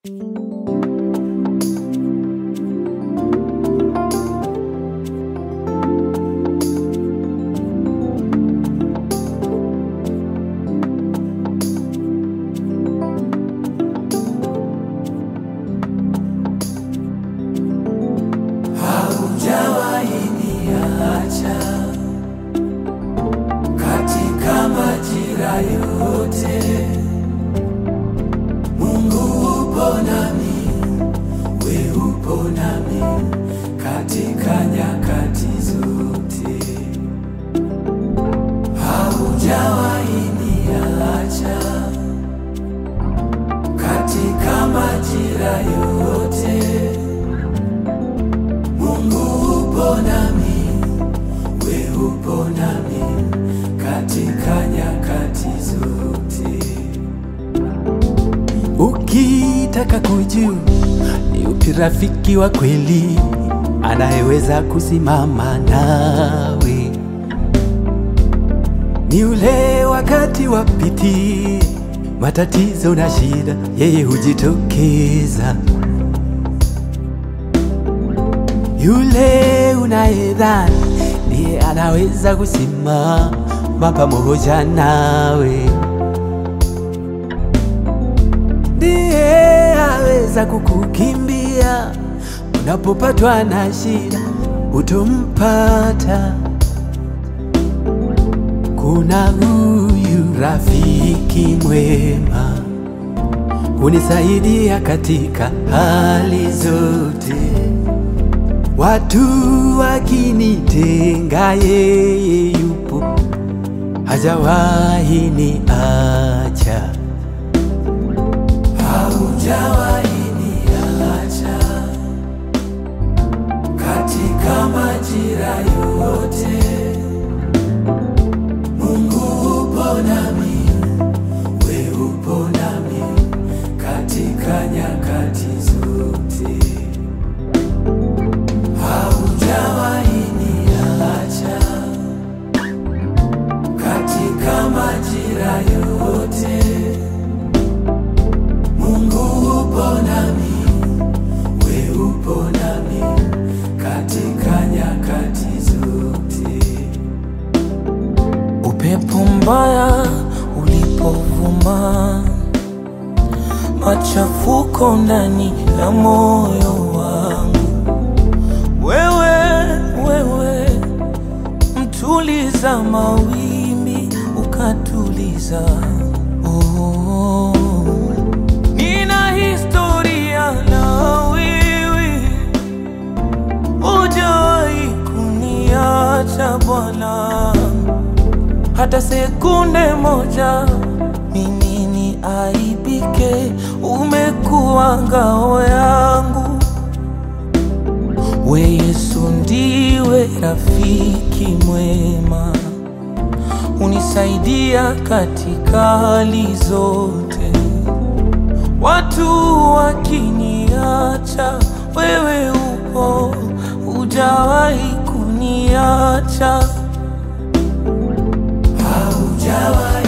majira yote. Mungu upo nami, we upo nami katika nyakati zote. Ukitaka kujua ni upi rafiki wa kweli anayeweza kusimama nawe, ni ule wakati wa piti, matatizo na shida, yeye hujitokeza. Yule unayedhani ndiye anaweza kusimama pamoja nawe ndiye aweza kukukimbia unapopatwa na shida, utompata. Kuna huyu rafiki mwema hunisaidia katika hali zote, watu wakinitenga, yeye yupo, hajawahi niacha. Haujawahi niacha katika majira yote. Mungu upo nami, we upo nami katika nyakati zote. Haujawahi niacha katika majira yote. Mungu upo nami, we upo nami katika nyakati zote. Upepo mbaya ulipovuma, machafuko ndani ya moyo wangu, wewe wewe, mtuliza mawimbi ukatuliza. Oh, nina historia na wewe, hujawahi kuniacha Bwana hata sekunde moja mimi ni aibike, umekuwa ngao yangu. We Yesu ndiwe rafiki mwema, unisaidia katika hali zote. Watu wakiniacha, wewe upo, hujawahi kuniacha. Haujawahi